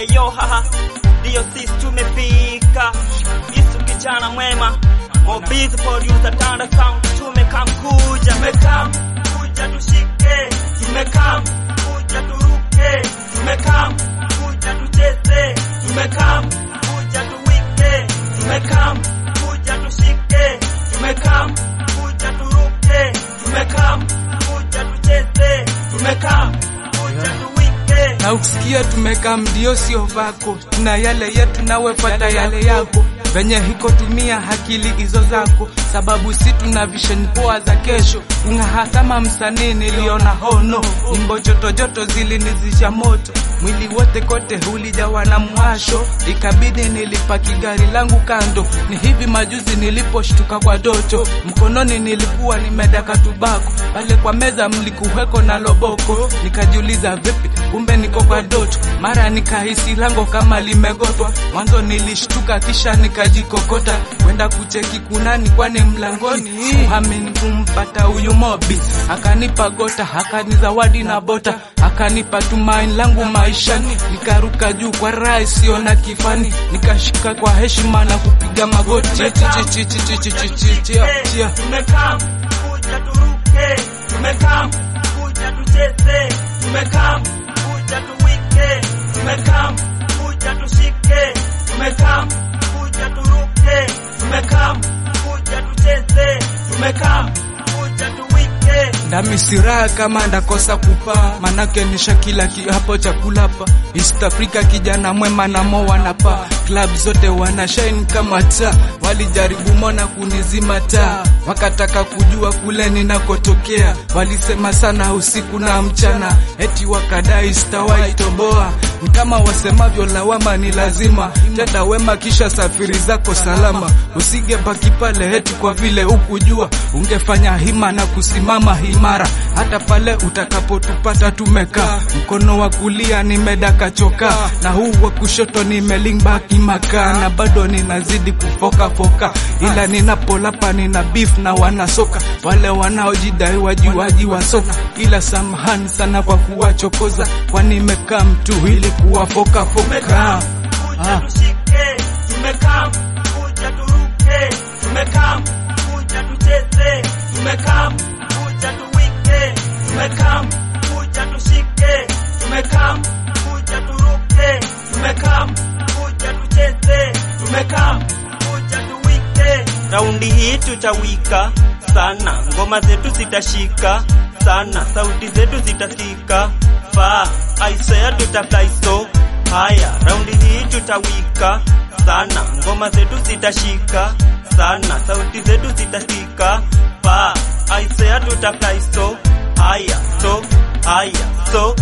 Eyo haha, ndiyo sisi tumefika. Isu kijana mwema, Mobizi producer Tanda Sound, tumekam kuja, tumekam kuja tushike, tumekam kuja turuke, tumekam kuja tucheze, tumekam kuja tuwike, tumekam kuja tushike, tumekam kuja turuke, tumekam kuja tucheze, tumekam kuja tuwike. na usikia tumekaa mdio sio vako, tuna yale yetu nawe fuata yale yako, venye hiko tumia akili hizo zako, sababu si tuna vision poa za kesho. Ung'aha kama msanii niliona hono, nyimbo joto joto zilinizisha moto, mwili wote kote ulijawa na mwasho, ikabidi nilipaki gari langu kando. Ni hivi majuzi niliposhtuka kwa doto, mkononi nilikuwa nimedaka tubako, pale kwa meza mlikuweko na loboko, nikajiuliza vipi, kumbe niko kwa doto. Mara nikahisi lango kama limegotwa, mwanzo nilishtuka, kisha nikajikokota kwenda kucheki kunani, kwani mlangoni kuhamini kumpata huyu mobi, akanipa gota, akanizawadi na bota, akanipa tumaini langu maishani, nikaruka juu kwa raha isiyo na kifani, nikashika kwa heshima na kupiga magoti. Chi- chi- chi- chi- chi- chi- chi- chi- chia- chia. Tumekam kuja turuke, tumekam kuja tucheze, tumekam kuja tuwike, tumekam kuja tushike, tumekam kuja turuke, tumekam kuja tucheze, tumekam kuja tuwike. ndami siraha kama ndakosa kupaa, manake nisha kila kiapo cha kulapa. East Africa kijana mwema na mo wanapaa, club zote wana shine kama taa. Walijaribu mona kunizima taa, wakataka kujua kule ninakotokea. Walisema sana usiku na mchana, eti wakadai sitawahi toboa. Kama wasemavyo lawama ni lazima, tenda wema kisha safiri zako salama, usige baki pale eti kwa vile ukujua. Ungefanya hima na kusimama imara, hata pale utakapotupata tumekaa. Mkono wa kulia nimedaka choka, na huu wa kushoto nimelingba kimakaa, na bado ninazidi kufoka foka, ila ninapolapa nina beef na wanasoka wale wanaojidai wajiwaji wa soka, ila samahani sana kwa kuwachokoza, kwani nimekaa mtu ili kuwafoka foka. Tumekam kuja Ah. tushike, tumekam kuja turuke, tumekam kuja tucheze, tumekam kuja tuwike, tumekam kuja tushike, tumekam kuja turuke, tumekam kuja tucheze, tumekam kuja tuwike. Raundi hii tutawika sana, ngoma zetu zitashika sana, sauti zetu zitasikika faa, aisea tutafly so Haya, raundi hii tutawika sana, ngoma zetu zitashika sana, sauti zetu zitasikika pa aisea tutafly so haya so haya so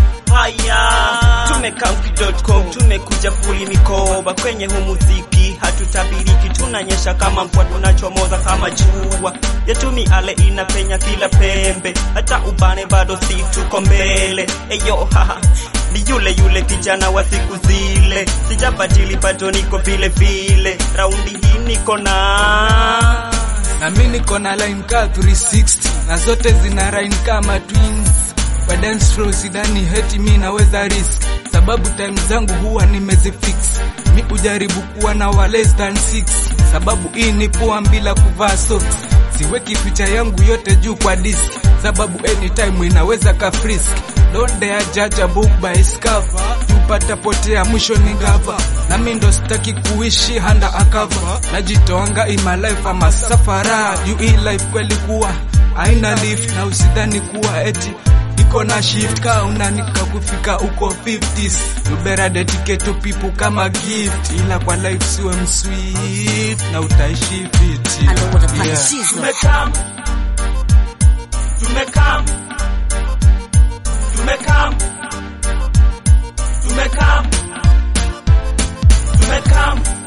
haya tumekauki.com tumekuja kuli mikoba kwenye hu muziki hatutabiriki tunanyesha kama mvua tunachomoza kama jua yetu miale inapenya kila pembe hata ubane bado si tuko mbele eyo haha ni yule yule kijana wa siku zile sijabadili bado niko vile vile raundi hii niko na na mi niko na line ka 360 na zote zina rhyme kama twins kwa dance floor sidani heti mi naweza risk sababu time zangu huwa nimezifix mi ujaribu kuwa na wa less than 6 sababu hii ni poa bila kuvaa socks siweki picha yangu yote juu kwa disk sababu anytime inaweza ka frisk don't dare judge a book by its cover tupata potea mwisho ni gava nami ndo sitaki kuishi handa akava najitoanga in my life ama safara juu hii life kweli kuwa haina lift na usidhani kuwa eti iko na shift ka unanika kufika uko 50s you better dedicate to people kama gift ila kwa life siwe msweet na utaishi fiti I know what the party yeah. season. tumekam tumekam tumekam tumekam tumekam